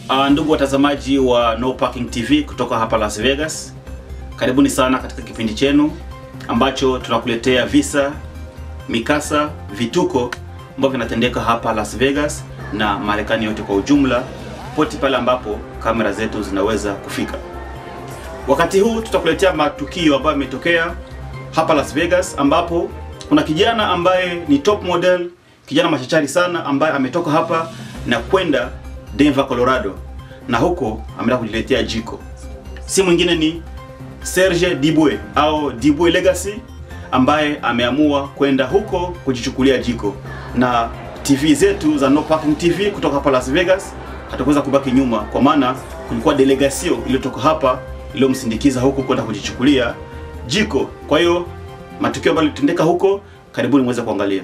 Uh, ndugu watazamaji wa No Parking TV kutoka hapa Las Vegas, karibuni sana katika kipindi chenu ambacho tunakuletea visa, mikasa, vituko ambavyo vinatendeka hapa Las Vegas na Marekani yote kwa ujumla, pote pale ambapo kamera zetu zinaweza kufika. Wakati huu tutakuletea matukio ambayo yametokea hapa Las Vegas, ambapo kuna kijana ambaye ni top model, kijana machachari sana, ambaye ametoka hapa na kwenda Denver, Colorado, na huko ameenda kujiletea jiko. Si mwingine ni Serge Dibwe au Dibwe Legacy, ambaye ameamua kwenda huko kujichukulia jiko, na TV zetu za No Parking TV kutoka hapa Las Vegas hatakuweza kubaki nyuma, kwa maana kulikuwa delegasio iliyotoka hapa iliyomsindikiza huko kwenda kujichukulia jiko. Kwa hiyo matukio ambayo yalitendeka huko, karibuni muweze kuangalia.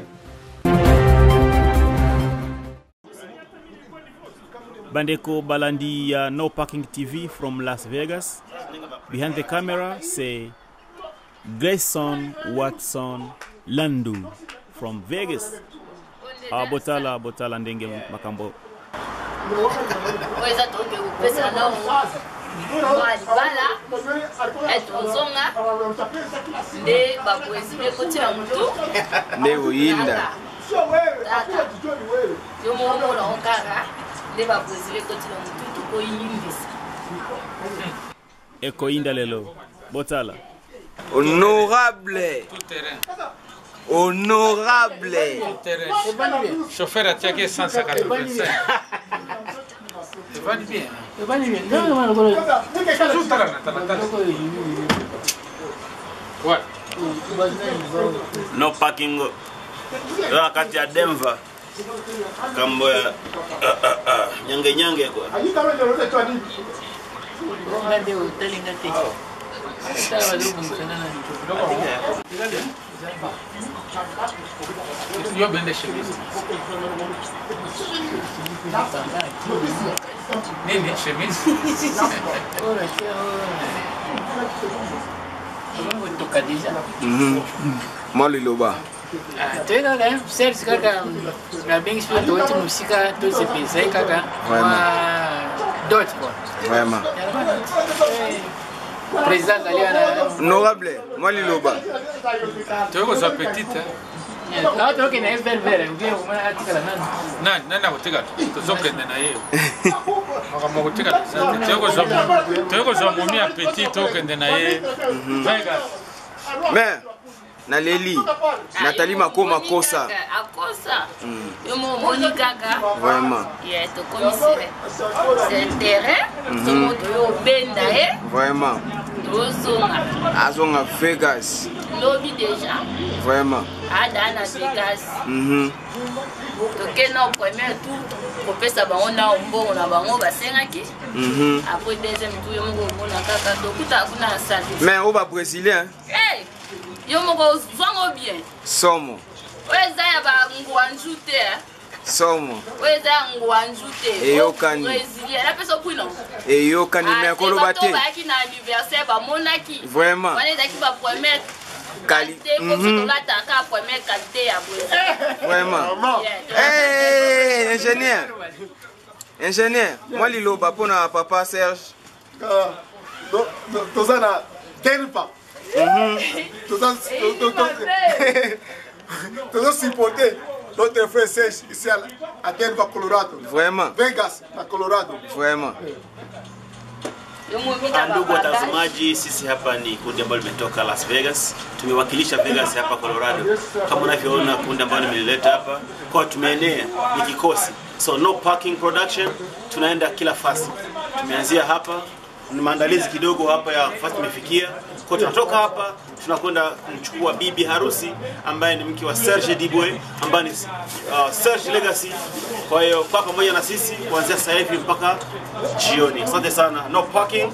Bandeko Balandi ya No Parking TV from Las Vegas. Behind the camera, c'est Grayson Watson Landu from Vegas. Ah, botala botala ndenge makambo oyo eza toke kopesa na mwa libala etozonga nde bapoezile kotia motu nde oyinda tata yo moko molango kaka nde bapoezile kotia motu tokoyimbisa ekoinda lelo botala honorable honorable Chauffeur atiaki essence à 85. Evani bien. Toujours tala na tala tala. Ouais. no parking ya kati ya Denver kambo ya ah, ah, ah, nyange nyange kwa Yo bende chemise. Nini chemise? mwa liloba toyekaka service kaka nabengi mpe toweti mosika tozepesa ye kaka mwa dot kua vraiment président azali wana honorable mwa liloba Toyo kozwa petite. awa tokende ye vere vere ubie omona atikala nani Nani nani akotika tozokende na ye. Makambo kotika te. Toyo kozwa toyo kozwa momi ya petit tokende na ye. Vegas. mais naleli natali makoma kosa akosa yo mo omoni kaka vraiment ye tokomisire c'est terrain somo toyo obenda ye vraiment tozonga azonga vegas lobi déjà vraiment adaa na vegas Mhm. toke na premier tour kopesa bango na mbongo na bango basengaki Mhm. après deuxième tour yo moko omona kaka tokutaka kuna na service mais oyo babrésilien Hey, yo moko zwango bien somo oyo eza ya bangwanju te eh. somo oyo eza ya ngwanju te Eyokani. brésilien napesa kwina eyokani me akoloba te bayaki na anniversaire bamonaki vraiment wana ezalaki bapremière Quali- qualité Mhm. kofi tolataka première qualité ya brésil vraiment Yeah, hey, ingénieur ingénieur mwa liloba mpona papa serge To- to- toza na terpa toza to- to- to- tozo supporter notre frère Serge ici à, à Denver, Colorado. vraiment Vegas, na Colorado. vraiment yo momi Ah, na Ndugu babagage. watazamaji, sisi hapa ni kundi ambalo limetoka Las Vegas, tumewakilisha Vegas hapa Colorado. Kama unavyoona kundi ambalo nimelileta hapa, kwa tumeenea ni kikosi, so no parking production, tunaenda kila fasi. Tumeanzia hapa, ni maandalizi kidogo hapa ya fasi tumefikia, kwa tunatoka hapa tunakwenda kumchukua bibi harusi ambaye ni mke wa Serge Dibwe ambaye ni uh, Serge Legacy. Kwa hiyo kwa pamoja na sisi kuanzia sasa hivi mpaka jioni. Asante sana. No parking.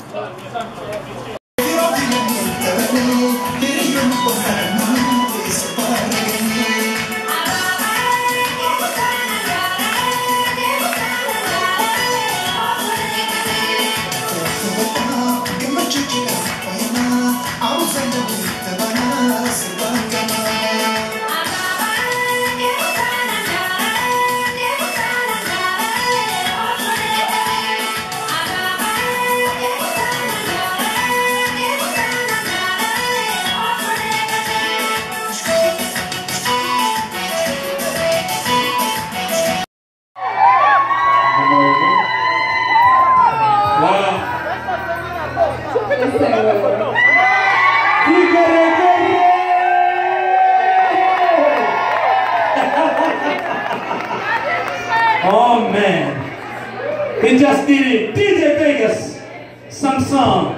Thank you. Vegas Diddy, DJ Vegas, Samsung.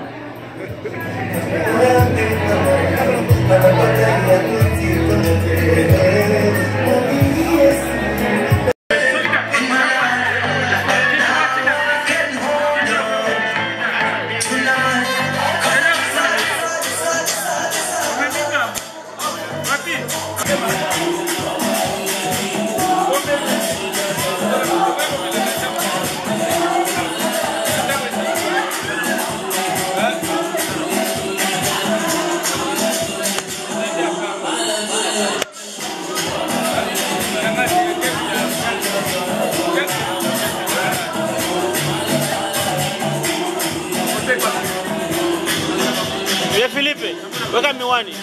Ye Filipe, weka miwani.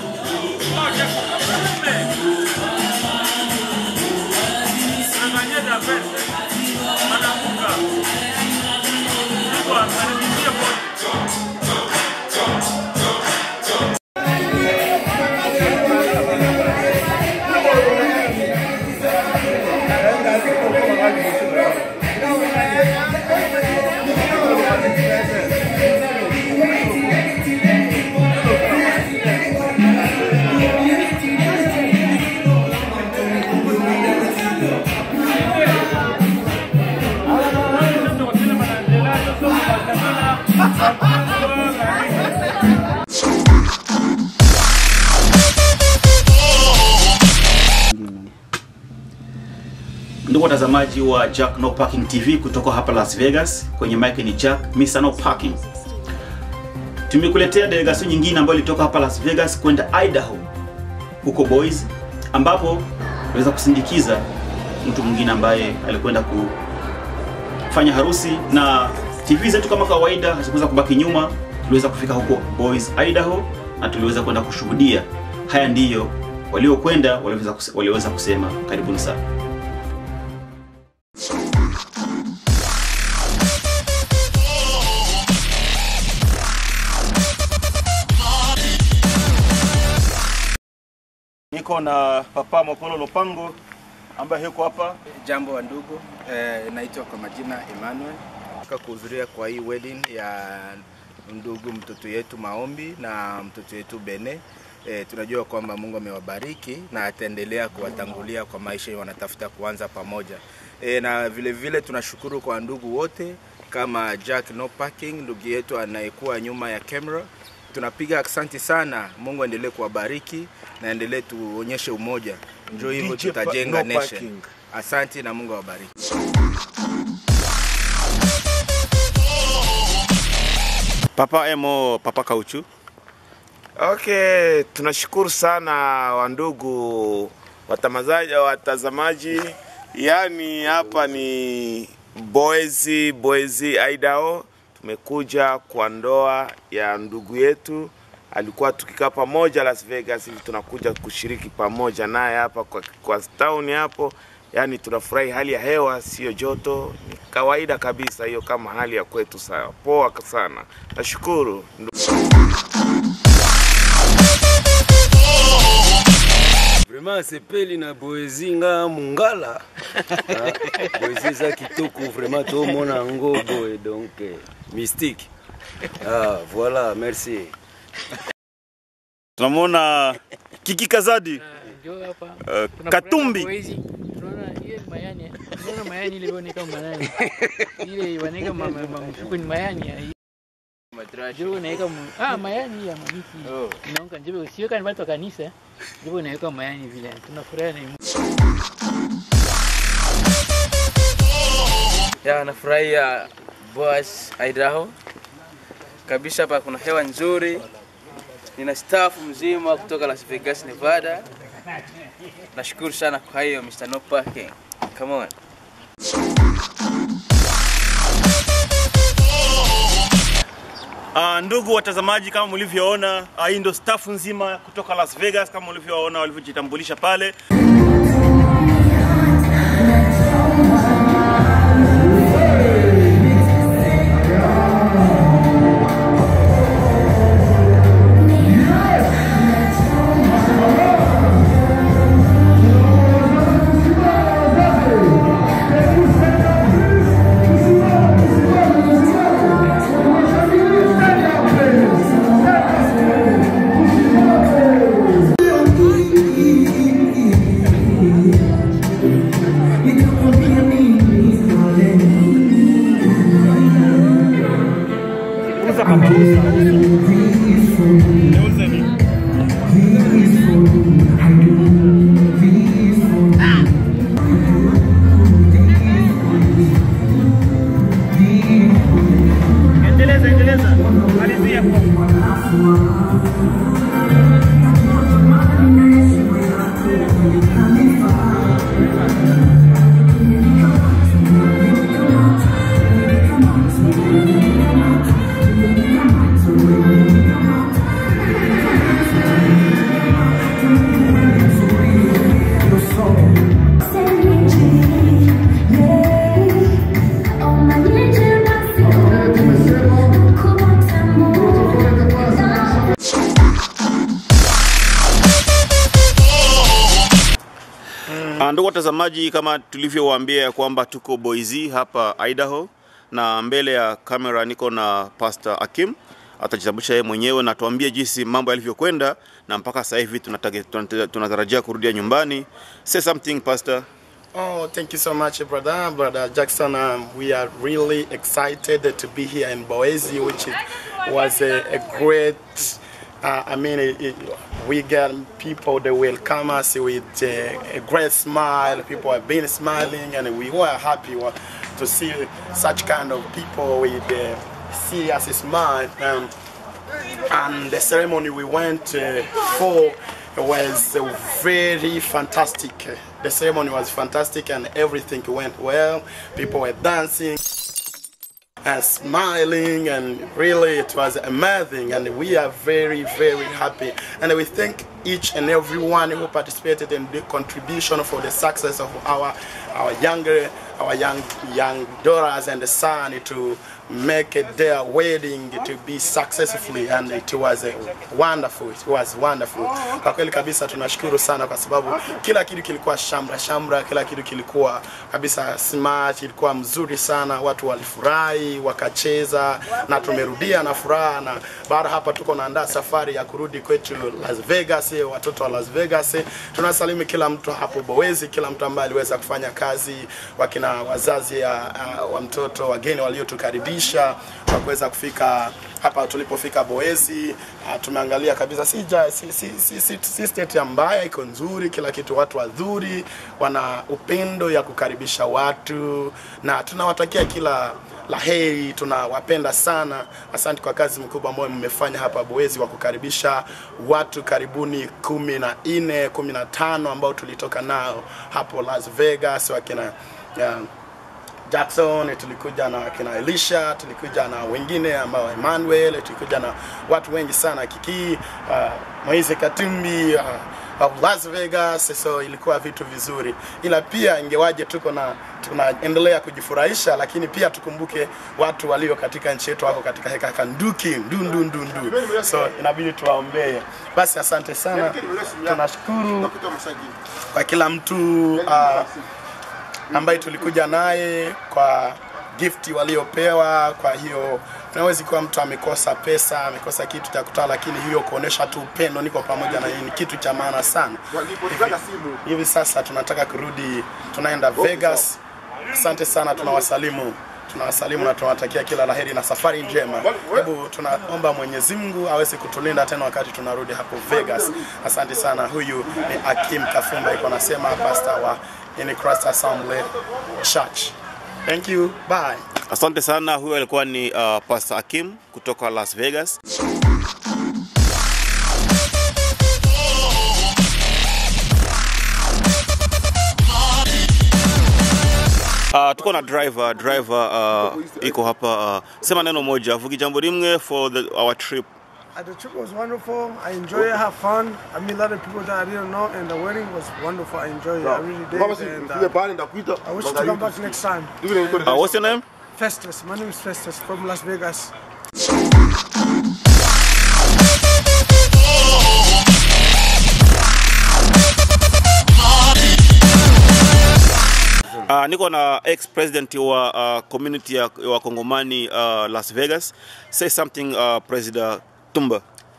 Ndugu watazamaji wa Jack No Parking TV kutoka hapa Las Vegas, kwenye mic ni Jack Mr. No Parking. Tumekuletea delegation nyingine ambayo ilitoka hapa Las Vegas kwenda Idaho huko Boise, ambapo tuliweza kusindikiza mtu mwingine ambaye alikwenda kufanya harusi, na TV zetu kama kawaida hazikuweza kubaki nyuma. Tuliweza kufika huko Boise, Idaho, na tuliweza kwenda kushuhudia. Haya ndiyo waliokwenda waliweza kuse- waliweza kusema. Karibuni sana. Niko na Papa Mokolo Lopango ambaye yuko hapa. Jambo wa ndugu, eh, naitwa kwa majina Emmanuel. Nataka kuhudhuria kwa hii wedding ya ndugu mtoto yetu Maombi na mtoto yetu Bene. Eh, tunajua kwamba Mungu amewabariki na ataendelea kuwatangulia kwa maisha wanatafuta kuanza pamoja. Eh, na vile vile tunashukuru kwa ndugu wote kama Jack No Parking, ndugu yetu anayekuwa nyuma ya camera. Tunapiga asante sana. Mungu aendelee kuwabariki na endelee tuonyeshe umoja. Njoo hivyo DJ pa- tutajenga No nation. Parking. Asante na Mungu awabariki. Papa Emo, Papa Kauchu. Okay, tunashukuru sana wandugu watamazaji, watazamaji. Yaani hapa ni Boise, Boise, Idaho. Tumekuja kwa ndoa ya ndugu yetu, alikuwa tukikaa pamoja Las Vegas, hivi tunakuja kushiriki pamoja naye hapa kwa, kwa town hapo. Yaani tunafurahi, hali ya hewa sio joto, ni kawaida kabisa hiyo, kama hali ya kwetu. Sawa, poa sana, nashukuru ndugu. Vraiment sepeli na boezi nga mungala Ah, boezi eza kitoko vraiment tomona yango boye donc eh, mystique ah, voilà merci Tunamwona Kiki Kazadi. Ndio hapa. Uh, Tunafurahi Katumbi. kwa hizi. Tunaona hiyo ni mayani. Tunaona mayani ile inaoneka mayani. Ile inaoneka mama mfuko ni mayani. ya- Ndio unaweka mu- ah mayani ya mamiti. Inaonka ndio sio kama watu wa kanisa. Ndio unaweka mayani vile. Tunafurahi na Ya, nafurahia Boas Idaho kabisa. Hapa kuna hewa nzuri, nina staff mzima kutoka Las Vegas, Nevada. Nashukuru sana kwa hiyo Mr. No Parking. Come on. Uh, ndugu watazamaji, kama mlivyoona, uh, hii ndo staff nzima kutoka Las Vegas, kama mlivyoona walivyojitambulisha pale. Endeleza, endeleza. Malizia. Ah, Ndugu watazamaji, kama tulivyowaambia ya kwamba tuko Boise hapa Idaho, na mbele ya kamera niko na Pastor Akim atajitambulisha yeye mwenyewe na tuambie jinsi mambo yalivyokwenda, na mpaka sasa hivi tunatage- tunate- tunatarajia kurudia nyumbani. Say something Pastor. Oh, thank you so much, brother. Brother Jackson, um, we are really excited to be here in Boise, which is, was a, a great. Uh, I mean, it, it, we get people that welcome us with uh, a great smile. People have been smiling, and we were happy wa- to see such kind of people with uh, see us smile. Um, and the ceremony we went uh, for was uh, very fantastic. The ceremony was fantastic and everything went well. People were dancing and smiling and really it was amazing and we are very very happy and we thank each and everyone who participated in the contribution for the success of our our younger our young young daughters and son to make it their wedding to be successfully and it was uh, wonderful it was wonderful kwa kweli kabisa tunashukuru sana kwa sababu kila kitu kilikuwa shamra shamra kila kitu kilikuwa kabisa smart ilikuwa mzuri sana watu walifurahi wakacheza na tumerudia na furaha na baada hapa tuko naandaa safari ya kurudi kwetu Las Vegas watoto wa Las Vegas tunasalimu kila mtu hapo Boezi kila mtu ambaye aliweza kufanya kazi wakina wazazi ya, uh, wa mtoto wageni waliotukaribisha kwa kuweza kufika hapa tulipofika Boezi uh, tumeangalia kabisa si, ja- si, si, si, si, si state ambayo iko nzuri, kila kitu, watu wazuri, wana upendo ya kukaribisha watu na tunawatakia kila la heri, tunawapenda sana. Asante kwa kazi mkubwa ambayo mmefanya hapa Boezi wa kukaribisha watu karibuni kumi na nne kumi na tano ambao tulitoka nao hapo Las Vegas wakina yeah, Jackson, tulikuja na kina Elisha, tulikuja na wengine ambao Emmanuel, tulikuja na watu wengi sana Kiki, uh, Moise Katumbi, uh, of Las Vegas, so ilikuwa vitu vizuri, ila pia ingewaje tuko na tunaendelea kujifurahisha, lakini pia tukumbuke watu walio katika nchi yetu wako katika heka heka nduki ndu ndu ndu ndu, so inabidi tuwaombee. Basi asante sana, tunashukuru kwa kila mtu uh, ambaye tulikuja naye kwa gifti waliopewa. Kwa hiyo unawezi kuwa mtu amekosa pesa, amekosa kitu cha kutoa, lakini hiyo kuonesha tu upendo, niko pamoja na yeye, ni kitu cha maana sana. Hivi, hivi sasa tunataka kurudi, tunaenda Vegas. Asante sana, tunawasalimu tunawasalimu na tunawatakia kila laheri na safari njema. Hebu tunaomba Mwenyezi Mungu aweze kutulinda tena wakati tunarudi hapo Vegas. Asante sana. Huyu ni Akim Kafumba, iko nasema pastor wa in Christ Assembly Church. Thank you. Bye. Asante sana. Huyo alikuwa ni uh, Pastor Akim kutoka Las Vegas. Uh, tuko na driver driver uh, iko hapa uh, sema neno moja vugi jambo rimwe for the, our trip Uh, the trip was wonderful. I enjoyed it, have fun. I meet a lot of people that I didn't know, and the wedding was wonderful. I enjoyed it. I really did. And, uh, I wish to come back next time. uh, what's your name Festus. My name is Festus from Las Vegas. Uh, niko na ex president wa uh, community ya wa Kongomani uh, Las Vegas. Say something uh, President Tumba.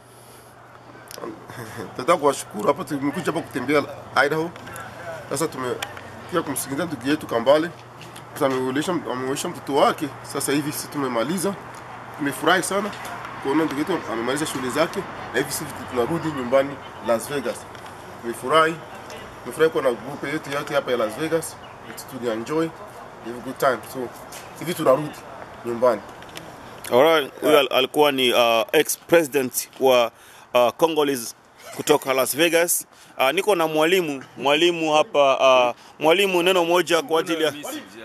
Nataka kuwashukuru hapa, tumekuja hapa kutembea Idaho. Sasa tumekuja kumsikiliza ndugu yetu Kambale, Sasa ameulisha ameulisha mtoto wake. Sasa hivi sisi tumemaliza, tumefurahi sana kuona ndugu yetu amemaliza shughuli zake na hivi sisi tunarudi nyumbani Las Vegas. Tumefurahi, tumefurahi kuwa na grupu yetu yote hapa ya Las Vegas, tulienjoy, have a good time. So hivi tunarudi nyumbani. Alright, huyo al- alikuwa ni uh, ex president wa uh, Congolese kutoka Las Vegas. Uh, niko na mwalimu mwalimu hapa uh, mwalimu, neno moja kwa ajili ya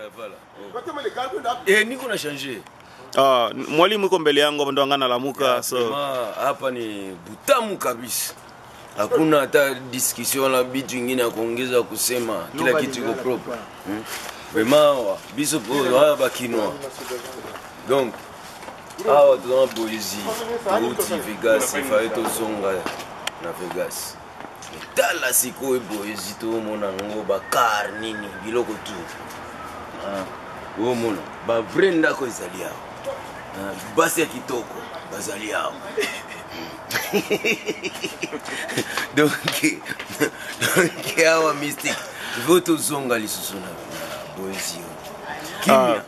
Eh, niko na changer. uh, mwalimu iko mbele yangu hapa ndo angana lamuka so Vraiment, hapa ni butamu kabisa. Hakuna hata discussion la bitu ingine ya kuongeza kusema, kila kitu iko propre. Hmm? Vraiment, wa- biso po wa bakinwa. Donc, awa tuna poezi tuuti Vegas, ifaye tozonga na Vegas. tala sikoyo poezi tomona yango bakar nini biloko tu Ah, omona bavrai ndako ezali awa Ah, basi ya kitoko bazali awa donc donc awa mystique vo tozonga lisusu na na poezi oyo kimia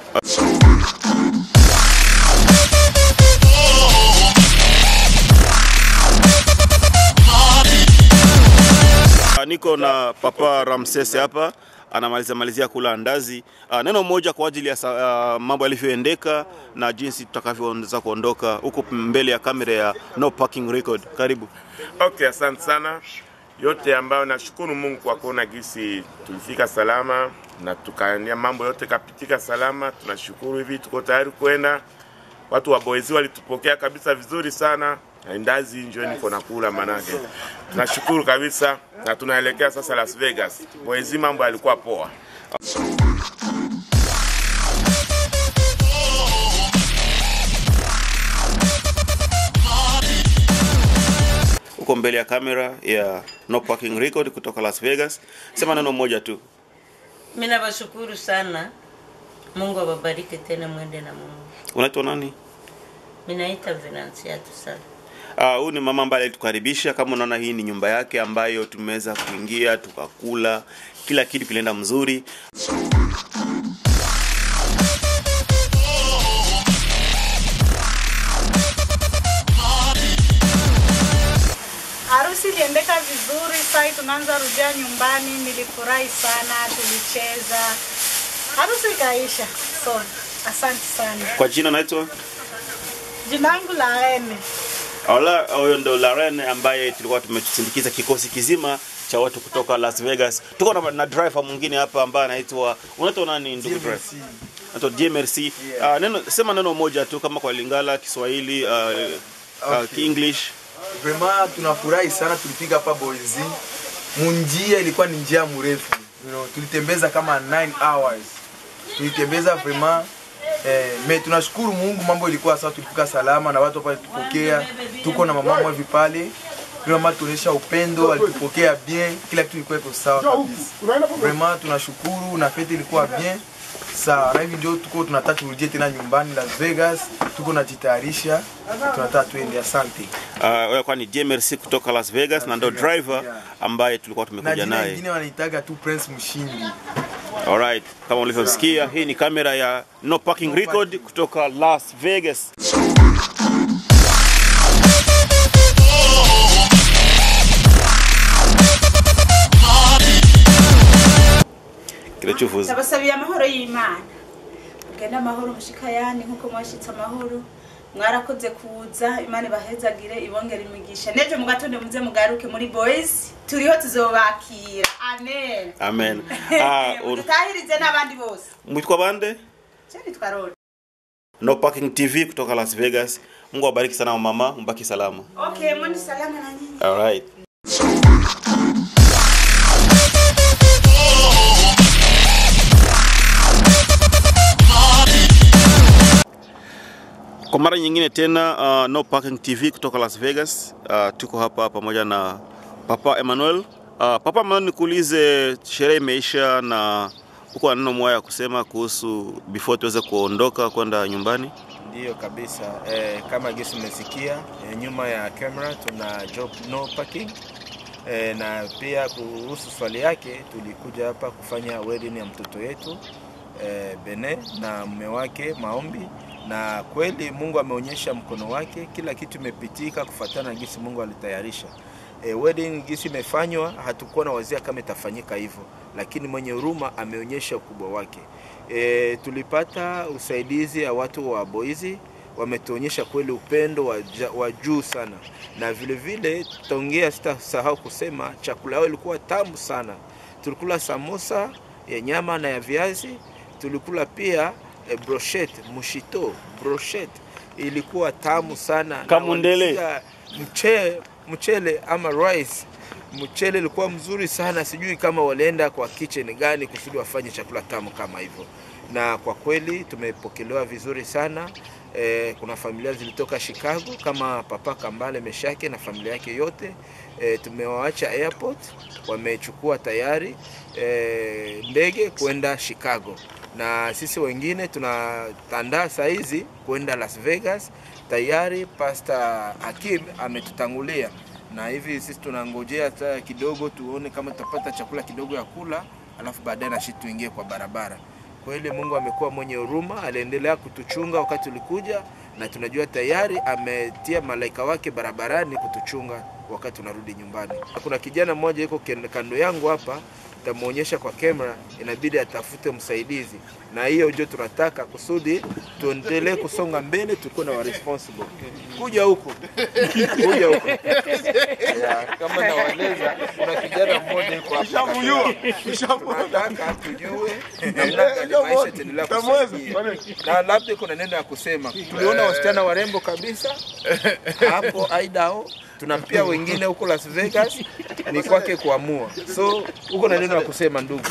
Uh, niko na papa Ramses hapa anamalizia malizia kula andazi. Uh, neno moja kwa ajili ya sa- uh, mambo yalivyoendeka na jinsi tutakavyoweza kuondoka huko mbele ya kamera ya no parking record. Karibu. Okay, asante sana yote ambayo nashukuru Mungu kwa kuona gisi tulifika salama na tukania mambo yote kapitika salama. Tunashukuru hivi, tuko tayari kwenda. Watu wa Boezi walitupokea kabisa vizuri sana, na ndazi njo niko nakula manake. Tunashukuru kabisa na tunaelekea sasa Las Vegas. Boezi mambo yalikuwa poa. Huko mbele ya kamera ya no parking record kutoka Las Vegas. Sema neno moja tu. Mimi nawashukuru sana. Mungu awabariki tena, mwende na Mungu. Unaitwa nani? Mimi naita Venansiatu sana. Ah, huyu ni mama ambaye alitukaribisha. Kama unaona, hii ni nyumba yake ambayo tumeweza kuingia tukakula, kila kitu kilienda mzuri. Harusi iliendeka vizuri, sai tunaanza rudia nyumbani. Nilifurahi sana, tulicheza, harusi ikaisha. So asante sana. Kwa jina naitwa Jina langu la Ene. Ola, huyo ndo Laren ambaye tulikuwa tumesindikiza kikosi kizima cha watu kutoka Las Vegas. Tuko na, na driver mwingine hapa ambaye anaitwa unaitwa nani ndugu driver? Anaitwa DMRC. Uh, neno sema neno moja tu kama kwa Lingala, Kiswahili, uh, uh, English. Vraiment tunafurahi sana, tulifika hapa Boise. Munjia ilikuwa ni njia mrefu, you know, tulitembeza kama 9 hours, tulitembeza vraiment eh, me tunashukuru Mungu, mambo ilikuwa sawa, tulifika salama na watu hapa tupokea, tuko na mama mwevi pale vraiment tuonyesha upendo, alitupokea bien, kila kitu ilikuwa iko sawa kabisa. Vraiment tunashukuru na fete ilikuwa bien sawa, na hivi ndio tuko tunataka turudie tena nyumbani Las Vegas, tuko najitayarisha, tunataka tuende. Asante. Uh, wewe kwa ni DMRC kutoka Las Vegas na ndo driver ambaye tulikuwa na tumekuja jina naye. lingine wanaitaga tu Prince Mshindi. Alright, kama ulivyosikia, hii ni kamera ya no parking record kutoka Las Vegas. kiracuvuze Ndabasabiye amahoro y'Imana. Mugende amahoro mushikayani nkuko mwashitse amahoro. Mwarakoze kuza Imana ibahezagire ibongera imigisha. Nejo mu gatondo muze mugaruke muri Boys. Turiho tuzobakira. Amen. amen Ah, un- Mutahirize n'abandi bose. mwitwa bande Je nitwa Rod. no parking tv kutoka las vegas mungu awabariki sana mama mbaki salama Okay, mwende salama na nyinyi. alright kwa mara nyingine tena uh, no parking tv kutoka las vegas uh, tuko hapa pamoja na papa emmanuel uh, papa emmanuel nikuulize sherehe imeisha na uko na neno moja ya kusema kuhusu before tuweze kuondoka kwenda nyumbani Ndiyo kabisa eh, kama gesi umesikia eh, nyuma ya camera tuna job no parking eh, na pia kuhusu swali yake, tulikuja hapa kufanya wedding ya mtoto yetu eh, Bene na mume wake Maombi na kweli Mungu ameonyesha mkono wake, kila kitu imepitika kufuatana na gisi Mungu alitayarisha. E, wedding gisi imefanywa, hatukuwa na wazia kama itafanyika hivyo, lakini mwenye huruma ameonyesha ukubwa wake. E, tulipata usaidizi ya watu wa Boizi wametuonyesha kweli upendo wa, ja- wa juu sana, na vile vile tutaongea, sitasahau kusema chakula yao ilikuwa tamu sana. Tulikula samosa ya nyama na ya viazi, tulikula pia e, brochette mushito brochette ilikuwa tamu sana na Kamundele. walisia mche, mchele ama rice mchele ilikuwa mzuri sana sijui kama walienda kwa kitchen gani kusudi wafanye chakula tamu kama hivyo na kwa kweli tumepokelewa vizuri sana e, kuna familia zilitoka Chicago kama papa Kambale Meshake na familia yake yote e, tumewaacha airport wamechukua tayari e, ndege kwenda Chicago na sisi wengine tunatandaa saizi kwenda Las Vegas. Tayari Pastor Hakim ametutangulia na hivi sisi tunangojea hata kidogo tuone kama tutapata chakula kidogo ya kula, alafu baadaye na sisi tuingie kwa barabara. Kweli Mungu amekuwa mwenye huruma, aliendelea kutuchunga wakati ulikuja, na tunajua tayari ametia malaika wake barabarani kutuchunga wakati tunarudi nyumbani. Kuna kijana mmoja yuko ken- kando yangu hapa, tamuonyesha kwa kamera, inabidi atafute msaidizi, na hiyo ndio tunataka kusudi tuendelee kusonga mbele, tukuwe na wa responsible. Kuja huku, kuja huku. Ya, kama nawaeleza, kuna kijana mmoja yuko hapa. Nishamjua, Tunataka tujue namna gani maisha itaendelea kusaidia. na labda kuna neno ya kusema. Tuliona wasichana warembo kabisa hapo Idaho, tuna pia wengine huko Las Vegas, ni kwake kuamua. So huko na neno ya kusema ndugu.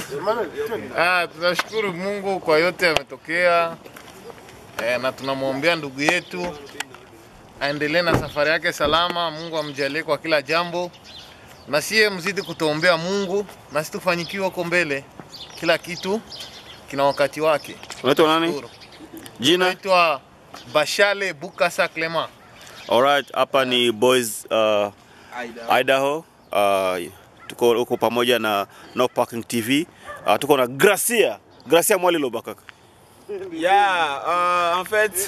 Ah, tunashukuru Mungu kwa yote yametokea eh, na tunamwombea ndugu yetu aendelee na safari yake salama. Mungu amjalie kwa kila jambo, na siye mzidi kutuombea Mungu na sisi tufanyikiwe huko mbele. Kila kitu kina wakati wake. Unaitwa nani? Tunashukuru. Jina? Naitwa Bashale Bukasa Clement. Alright, hapa ni Boys uh, Idaho. Uh, tuko huko pamoja na No Parking TV. Uh, tuko na Gracia. Gracia Mwaliloba kaka. ya uh, en fait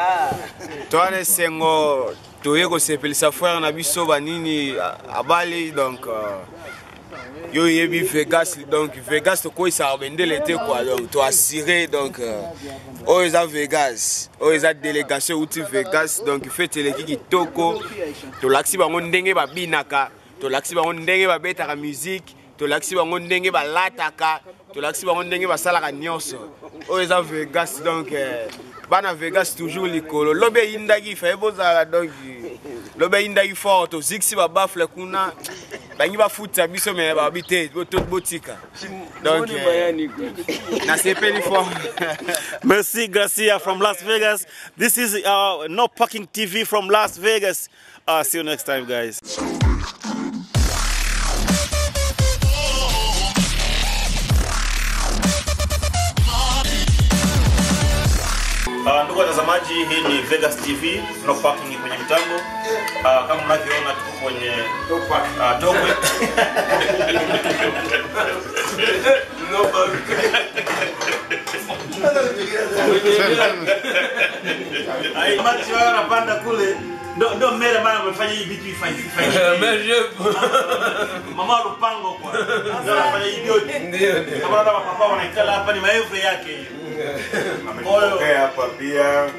toana esengo toye kosepelisa frère na biso banini uh, abali donc uh, yo oyebi vegas donc vegas tokoyisaka bendele te kua donc toassire donc uh, oyo eza vegas oyo eza délégation euti vegas donc fete eleki kitoko tolakisi bango ndenge babinaka tolakisi bango ndenge babetaka musique tolakisi bango ndenge balataka tolakisi bango ndenge basalaka nyonso oyo eza vegas donc eh, bana vegas toujours likolo lobi eyindaki faye bozala donc lobi eyindaki fort tozikisi babafle kuna bangi bafutisa biso me babi te boto- botika donc eh, nasepeli fort Merci Gracia from Las Vegas. This is uh, No Parking TV from Las Vegas. Uh, see you next time guys. Uh, ndugu watazamaji, hii ni Vegas TV, no parking kwenye mitambo. Uh, kama mnavyoona tuko kwenye uh, Tokwe. Ai, machi wao wanapanda kule ndo ndo mbele bana amefanya hii vitu ifanye ifanye. Mama Lupango kwa. Ndio anafanya hii vyote. Ndio ndio. Kama naona papa wanaikala hapa ni maevre yake hiyo. Ametokea hapa pia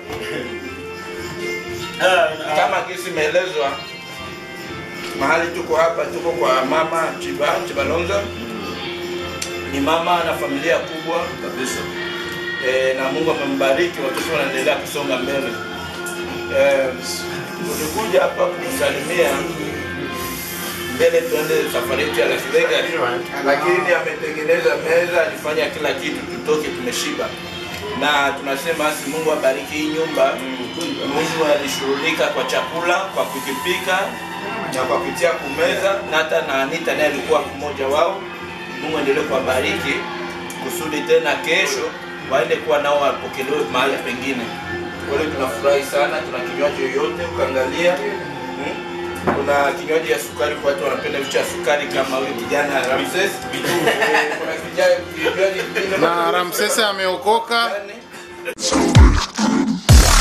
kama kisi imeelezwa mahali tuko hapa, tuko kwa mama Chiba Chibalonza, ni mama na familia kubwa kabisa e, na Mungu amembariki, watoto wanaendelea kusonga mbele. E, tulikuja hapa kumsalimia mbele tuende safari yetu ya Las Vegas, lakini ametengeneza meza, alifanya kila kitu, tutoke tumeshiba, na tunasema basi Mungu abariki hii nyumba. Mungu alishughulika kwa chakula, kwa kukipika na kwa kutia kumeza, na hata na Anita naye alikuwa mmoja wao. Mungu endelee kuwabariki kusudi tena kesho waende kuwa nao wapokelewe mahali pengine. Kwa hiyo tunafurahi sana, tuna kinywaji yoyote ukaangalia hmm? kuna kinywaji ya sukari kwa watu wanapenda vitu ya sukari kama huyu kijana Ramses. Eh, kuna kijana- kinywaji kingine Na Ramsese ameokoka.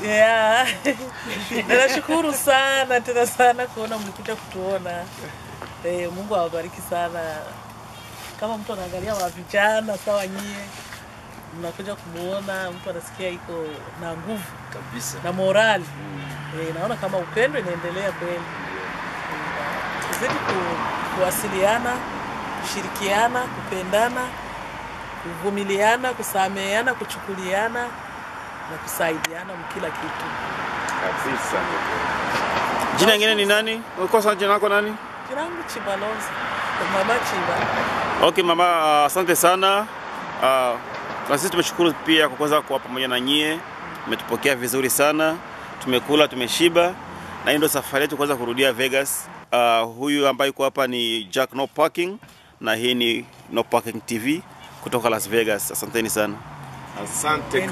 Yeah. Ninashukuru sana tena sana kuona mlikuja kutuona. Eh, Mungu awabariki sana. Kama mtu anaangalia wa vijana sawa nyie, mnakuja kumuona mtu anasikia iko na nguvu kabisa na morali eh, naona kama upendo inaendelea kweli. Tuzidi ku, kuwasiliana, kushirikiana, kupendana, kuvumiliana, kusameheana, kuchukuliana na kusaidiana mkila kitu. Kabisa. Jina lingine ni nani? Ukosa jina lako nani? Jina langu Chibalonza, mama Chiba. Okay mama, uh, asante sana. Uh, na sisi tumeshukuru pia kwa kuweza kuwa pamoja na nyie. Umetupokea vizuri sana, tumekula, tumeshiba, na hii ndio safari yetu kuweza kurudia Vegas. Uh, huyu ambaye yuko hapa ni Jack No Parking na hii ni No Parking TV kutoka Las Vegas. Asanteni sana. Asante.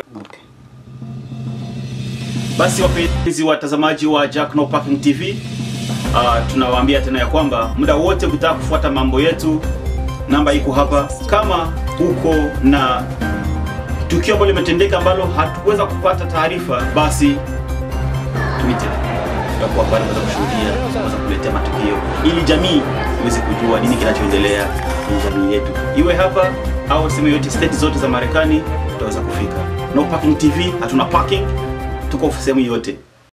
Basi wapenzi watazamaji wa Jack No Parking TV, uh, tunawaambia tena ya kwamba muda wote ukitaka kufuata mambo yetu, namba iko hapa. Kama uko na tukio ambalo limetendeka ambalo hatukuweza kupata taarifa, basi tuite, tutakuwa pale kuweza kushuhudia, kuweza kuletea matukio ili jamii iweze kujua nini kinachoendelea kwenye jamii yetu, iwe hapa au sehemu yote, state zote za Marekani tutaweza kufika. No Parking TV, hatuna parking, tuko sehemu yote.